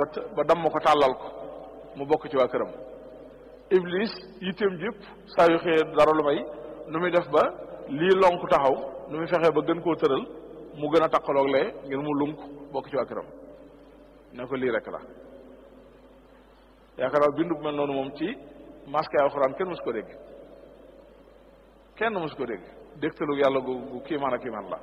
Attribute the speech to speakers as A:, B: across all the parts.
A: ba ba damm ko tàllal ko mu bokk ci waa këram iblis yitteem jëpp saa yu xëyee dara lu may nu muy def ba lii lonk taxaw nu muy fexee ba gën koo tëral mu gën a taqaloog lee ngir mu lunk bokk ci waa këram ne ko lii rek la yaakaar naa bindu bu mel noonu moom ci masque alxuraan kenn mësu ko dégg kenn mësu ko dégg dégtalu yàlla gu gu kiimaan ak kiimaan la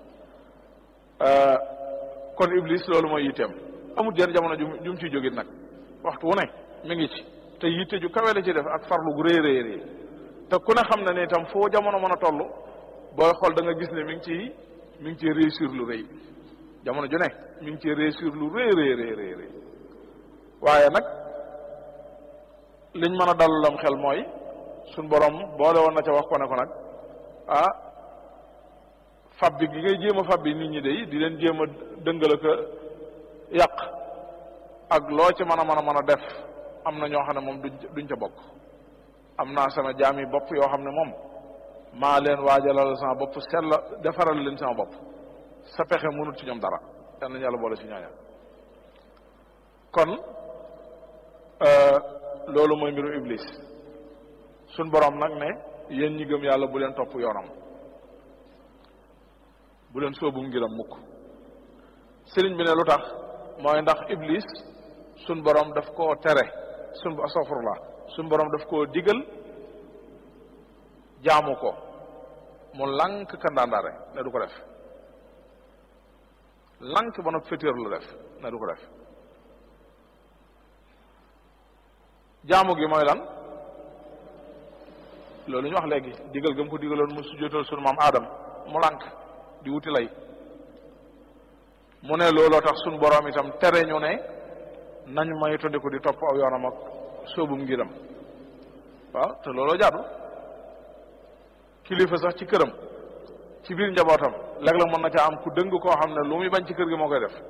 A: kon iblis loolu mooy yitteem amul jenn jamono ju ju mu ciy jógit nag waxtu wu ne mi ngi ci te yitte ju kawe la ci def ak farlu gu rëy rëy rëy te ku ne xam na ne itam foo jamono mën a toll booy xool da nga gis ne mi ngi ciy mi ngi ciy réussir lu rëy jamono ju ne mi ngi ciy réussir lu rëy rëy rëy rëy waaye nag liñ mën a dalulam xel mooy suñ borom boole woon na ca wax ko ne ko nag ah fab bi gi ngay jéem a fab bi nit ñi day di leen jéem a dëngala ko yàq ak loo ci mën a mën a mën a def am na ñoo xam ne moom duñ duñ ca bokk am naa sama jaam yi bopp yoo xam ne moom maa leen waajalal sama bopp sell defaral leen sama bopp sa pexe mënut ci ñoom dara yal nañu yàlla boole ci ñooña kon loolu mooy mbiru iblis suñ borom nag ne yéen ñi gëm yàlla bu leen topp yoonam bu leen sóobu ngiram mukk sëriñ bi ne lu tax mooy ndax iblis suñ borom daf koo tere suñ astafurlah suñ borom daf koo digal jaamu ko mu lànk kandaandaare ne du ko def lànk ba nag fétéer la def ne du ko def jaamu gi mooy lan loolu ñu wax léegi digal gëm ko digaloon mu sujjóotal sunu maam Adam mu lànk di wuti lay mu ne looloo tax sunu boroom itam tere ñu ne nañ may tondiku di topp aw yoonam ak sóobum ngiram waaw te looloo jaadu kilifa sax ci këram ci biir njabootam léeg-léeg mën na caa am ku dëng koo xam ne lu muy bañ ci kër gi moo koy def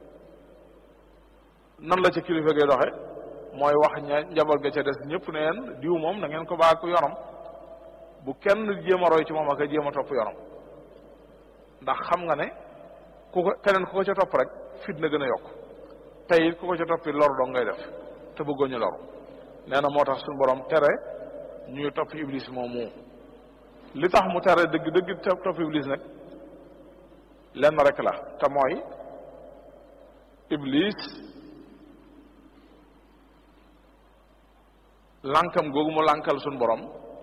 A: nan la ca kilifa gay doxe mooy wax ña njaboot ga ca des ñëpp ne leen diw moom na ngeen ko baa ko yoonam bu kenn jéem a roy ci moom ak a jéem a topp yoonam ndax xam nga ne ku ko keneen ku ko ca topp rek fit na gën a yokk tey it ku ko ca toppi lor dong ngay def te bëggoo ñu loru nee na moo tax suñu borom tere ñuy topp iblis moomu li tax mu tere dëgg dëgg topp iblis nag lenn rek la te mooy iblis lànkam googu mu lànkal suñ borom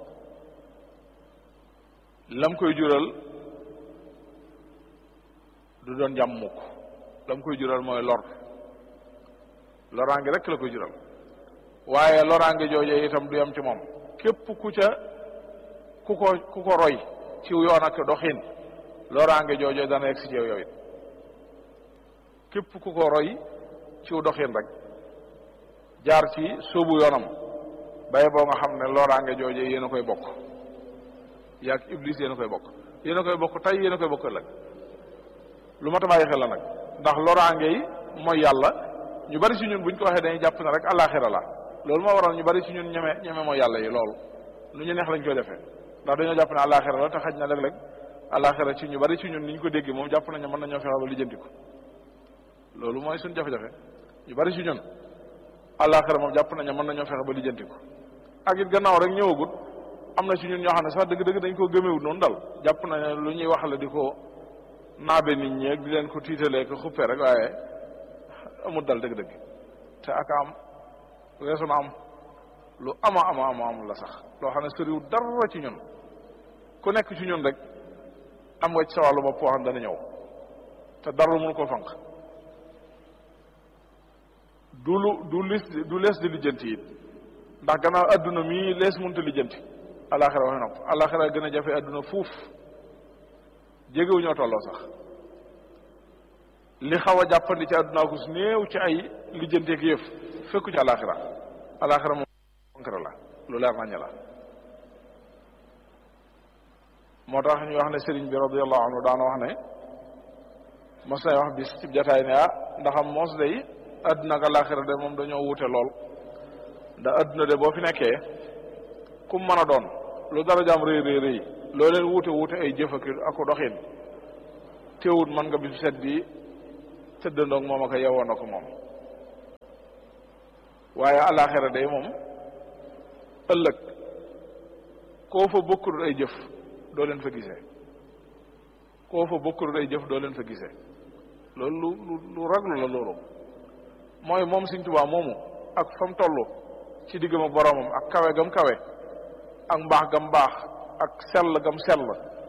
A: lam koy jural du doon jàmm mukk lam koy jural mooy lor loraange rek la koy jural waaye loraange joojee itam du yam ci moom képp ku ca ku ko ku ko roy ci yoon ak doxin loraange joojee dana yegg si ci yow it képp ku ko roy ci doxin rek jaar ci sóobu yoonam baye boo nga xam ne loraange jooje yéen a koy bokk yaag iblis yéen a koy bokk yéen a koy bokk tey yéen a koy bokk ëllëg lu ma ta bàyyi xel la nag ndax loraange yi mooy yàlla ñu bari si ñun buñ ko waxee dañuy jàpp ne rek àllaaxira la loolu moo waral ñu bari si ñun ñeme ñeme mooy yàlla yi loolu lu ñu neex lañ koy defee ndax dañoo jàpp ne àllaaxira la te xaj na léeg-léeg àllaaxira ci ñu bari si ñun ni ñu ko déggee moom jàpp nañu mën nañoo fexe ba lijjanti ko loolu mooy suñ jafe-jafe ñu bari si ñun àllaaxira moom jàpp nañu mën nañoo fexe ba lijjanti ko ak it gannaaw rek ñëwagut am na si ñun ñoo xam ne sax dëgg-dëgg dañ koo gëmewut noonu dal jàpp nañu lu ñuy wax la di ko naabe nit ñi ak di leen ko tiitalee ko xuppee rek waaye amul dal dëgg-dëgg te ak am weesu na am lu ama ama ama am la sax loo xam ne sëriwul dara ci ñun ku nekk ci ñun rek am nga ci sa wàllu bopp xam dana ñëw te dara mënu ko fanq du lu du lis du lees di lijjanti it ndax gannaaw adduna mii lees mënta lijjanti alaxira waxi nopp alaxira gën a jafe adduna fuuf jégewu ñoo tolloo sax li xaw a jàppandi ci adduna ko su néew ci ay lijjanteeg yëf fekku ci alaxira alaxira moom concret la lu leer nañu la moo tax ñu wax ne sëriñ bi radiallahu anhu daana wax ne mos nay wax bis ci jataay ne ah ndaxam mos day adduna ak alaxira de moom dañoo wuute lool ndax adduna de boo fi nekkee kum mën a doon lu dara jaam rëy rëy rëy loo leen wuute wuute ay jëf ak ako doxin teewut mën nga bisu set bi tëddandoog moom ak yewoo na ko moom waaye alaxira day moom ëllëg koo fa bokkul ay jëf doo leen fa gisee koo fa bokkul ay jëf doo leen fa gisee loolu lu lu raglu la loolu mooy moom Sëñ Tuubaa moomu ak fa mu toll ci diggam ak boroomam ak kawe gam kawe ak mbaax gam baax ak sell gam sell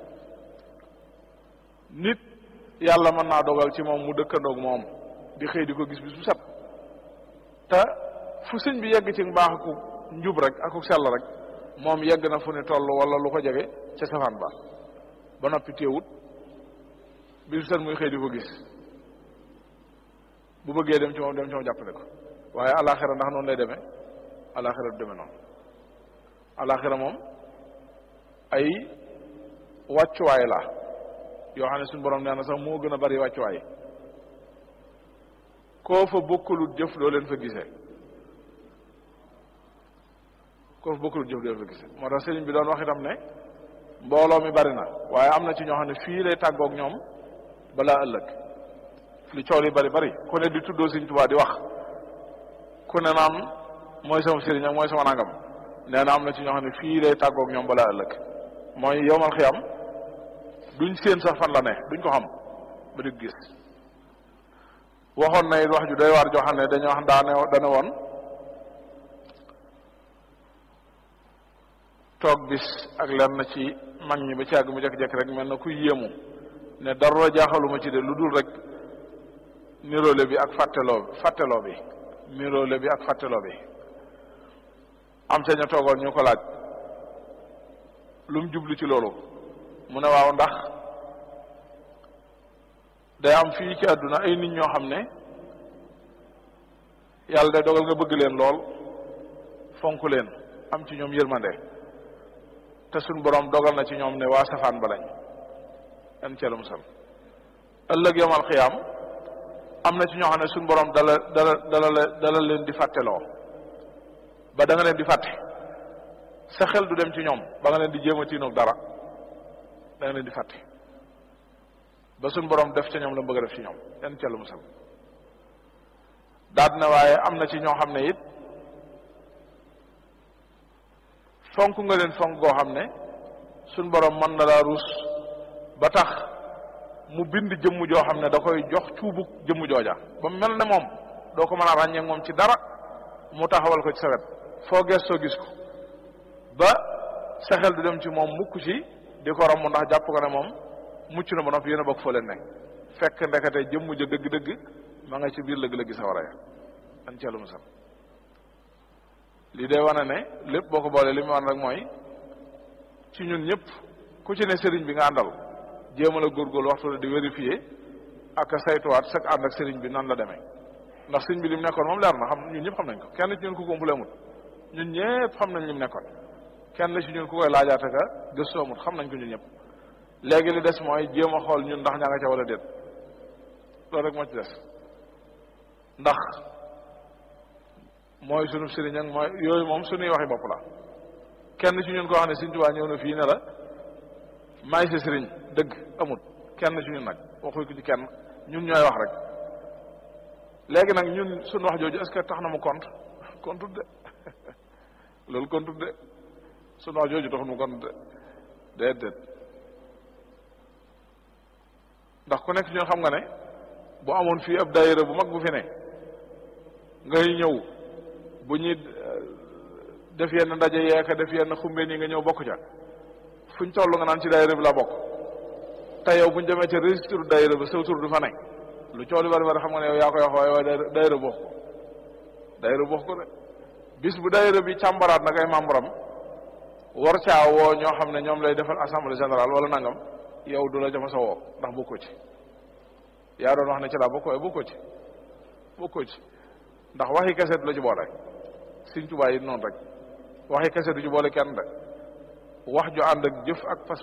A: nit yàlla mën naa dogal ci moom mu dëkkandoog moom di xëy di ko gis bis bu set te fu sëñ bi yegg ci mbaax aku njub rek aku sell rek moom yegg na fu ne toll wala lu ko jege ca safaan ba ba noppi téewut bis bu set muy xëy di ko gis bu bëggee dem ci moom dem ci moom jàppale ko waaye alaxira ndax noonu lay demee alaxira du demee noonu alaxira moom ay wàccuwaay la yoo xam ne suñu borom nee na sax moo gën a bari wàccuwaay koo fa bokkulut jëf doo leen fa gisee koo fa bokkulut jëf doo leen fa gisee moo tax sëriñ bi doon wax itam ne mbooloo mi bari na waaye am na ci ñoo xam ne fii lay tàggoog ñoom balaa ëllëg li coow li bari bari ku ne di tuddoo Sëriñ Tuubaa di wax ku ne naam mooy sama sëriñ ak mooy sama nangam nee na am na ci ñoo xam ne fii lay tàggoog ñoom balaa ëllëg mooy yowmal xiyam duñ séen sax fan la ne duñ ko xam ba di gis waxoon na it wax ju doy waar joo xam ne dañoo wax daane dane woon toog bis ak lenn ci mag ñi ba ci àgg mu jekk-jekk rek mel na kuy yéemu ne dara jaaxaluma ci de lu dul rek niroole bi ak fàtteloo fàtteloo bi niroole bi ak fàtteloo bi am ca ña toogoon ñu ko laaj lu mu jublu ci loolu mu ne waaw ndax day am fii ci àdduna ay nit ñoo xam ne yàlla day dogal nga bëgg leen lool fonk leen am ci ñoom yërmande te suñ borom dogal na ci ñoom ne waa safaan ba lañ en ceelu musal ëllëg yomal xiyaam am na ci ñoo xam ne suñ borom dala dala dala dala leen di fàtteloo ba da nga leen di fàtte sa xel du dem ci ñoom ba nga leen di jéem a tiinoog dara da nga leen di fàtte ba suñ borom def ca ñoom la bëgg a def ci ñoom en ceelu musal daal na waaye am na ci ñoo xam ne it fonk nga leen fonk goo xam ne suñ borom mën na laa ruus ba tax mu bind jëmm joo xam ne da koy jox cuubug jëmm jooja ba mel ne moom doo ko mën a ràññee moom ci dara mu taxawal ko ci sa wet foo gestoo gis ko ba sa xel du dem ci moom mukk ci di ko romb ndax jàpp ko ne moom mucc na ba noppi yéen a bokk fa leen nekk fekk ndekete jëmm ja dëgg-dëgg ma nga ci biir lëgg-lëgg sa war a ya an ceelu musal lii day wane ne lépp boo ko boolee li mu wan rek mooy ci ñun ñëpp ku ci ne sëriñ bi nga àndal jéemal a góorgóorlu waxtu la di vérifier ak a saytuwaat sag ànd ak sëriñ bi nan la demee ndax sëriñ bi li mu nekkoon moom leer na xam ñun ñëpp xam nañ ko kenn ci ñun ku góompule amut ñun ñëpp xam nañ li mu nekkoon kenn ci ñun ku koy laajaate ka gëstu amut xam nañ ko ñun ñëpp léegi li des mooy jéem a xool ñun ndax ñaa nga ca wala déet loolu rek moo ci des ndax mooy sunu sëriñ ak mooy yooyu moom sunuy waxi bopp la kenn ci ñun koo xam ne Sëriñ Tuubaa ñëw na fii ne la maay sa sëriñ dëgg amut kenn ci ñun nag waxuy ko ci kenn ñun ñooy wax rek léegi nag ñun suñu wax jooju est-ce que tax na mu compte compte de loolu compte de suñu wax jooju tax mu compte de déedéet ndax ku nekk ci ñun xam nga ne bu amoon fii ab daayira bu mag bu fi ne ngay ñëw bu ñuy def yenn ndaje yeeka def yenn xumbe nii nga ñëw bokk ca fuñ toll nga naan ci daayira bi la bokk te yow buñ demee ca registre daayira ba sa tur du fa ne lu coow li bari bari xam nga ne yow yaa koy wax waaye waaye daayira bokk ko daayira bokk ko de bis bu daayira bi càmbaraat nag ay membre am war caa woo ñoo xam ne ñoom lay defal assemblée générale wala nangam yow du la jama sa woo ndax bokkoo ci yaa doon wax ne ci laa bokk waaye bokkoo ci bokkoo ci ndax waxi kese du la ci boole Sëriñ Tuubaa yi noonu rek waxi kese du ci boole kenn de wax ju ànd ak jëf ak fas